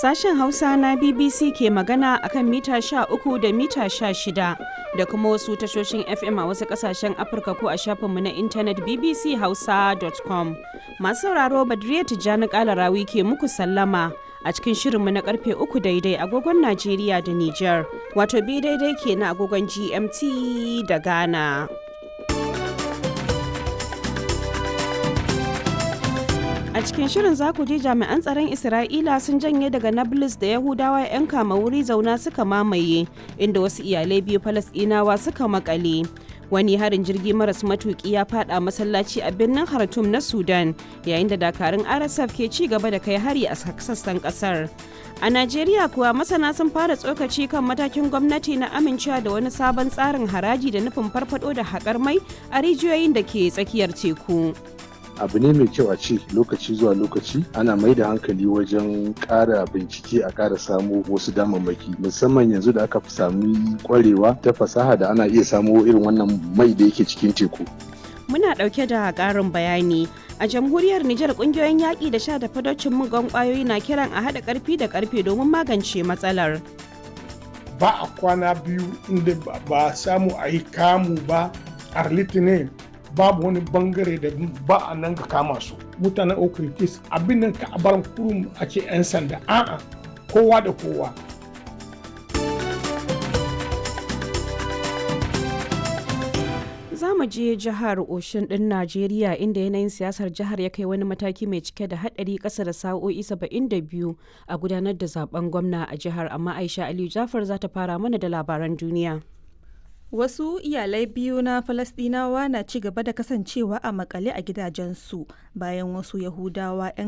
Sashen Hausa na BBC ke magana akan mita 13 da mita 16 da kuma wasu tashoshin FM a wasu kasashen Afirka ko a shafinmu na intanet bbchausa.com. Masu sauraro Badriya Tijjani Kalarawi ke muku sallama a cikin shirinmu na karfe uku daidai agogon Najeriya da Nijar, wato bi daidai ke na agogon GMT da Ghana. A cikin shirin za ku ji jami'an tsaron Isra'ila sun janye daga Nablus da Yahudawa 'yan kama wuri zauna suka mamaye, inda wasu iyalai biyu Falasɗinawa suka makale. Wani harin jirgi maras matuki ya fada masallaci a birnin Khartoum na Sudan, yayin da dakarun RSF ke ci gaba da kai hari a sassan kasar. A Najeriya kuwa masana sun fara tsokaci kan matakin gwamnati na amincewa da wani sabon tsarin haraji da nufin farfado da haƙar mai a rijiyoyin da ke tsakiyar teku. abu ne mai kyau a ce lokaci zuwa lokaci ana mai da hankali wajen ƙara bincike a ƙara samo wasu damammaki musamman yanzu da aka fi sami kwarewa ta fasaha da ana iya samo irin wannan mai da yake cikin teku Muna ɗauke da ƙarin bayani. A jamhuriyar Nijar ƙungiyoyin yaƙi da sha da fadocin mugan ƙwayoyi na kiran a haɗa ƙarfi da ƙarfe domin magance matsalar. Ba a kwana biyu inda ba samu a yi kamu ba a litinin babu wani bangare da ba a nan ga kama su mutanen okritis abin nan ka bar kurum a ce 'yan sanda a'a kowa da kowa za mu je jihar oshin din najeriya inda yanayin siyasar jihar ya kai wani mataki mai cike da hadari kasa da sa'o'i 72 a gudanar da zaben gwamna a jihar amma aisha aliyu jafar za ta fara mana da labaran duniya Wasu iyalai biyu na Falasɗinawa na ci gaba da kasancewa a makale a gidajensu bayan wasu Yahudawa 'yan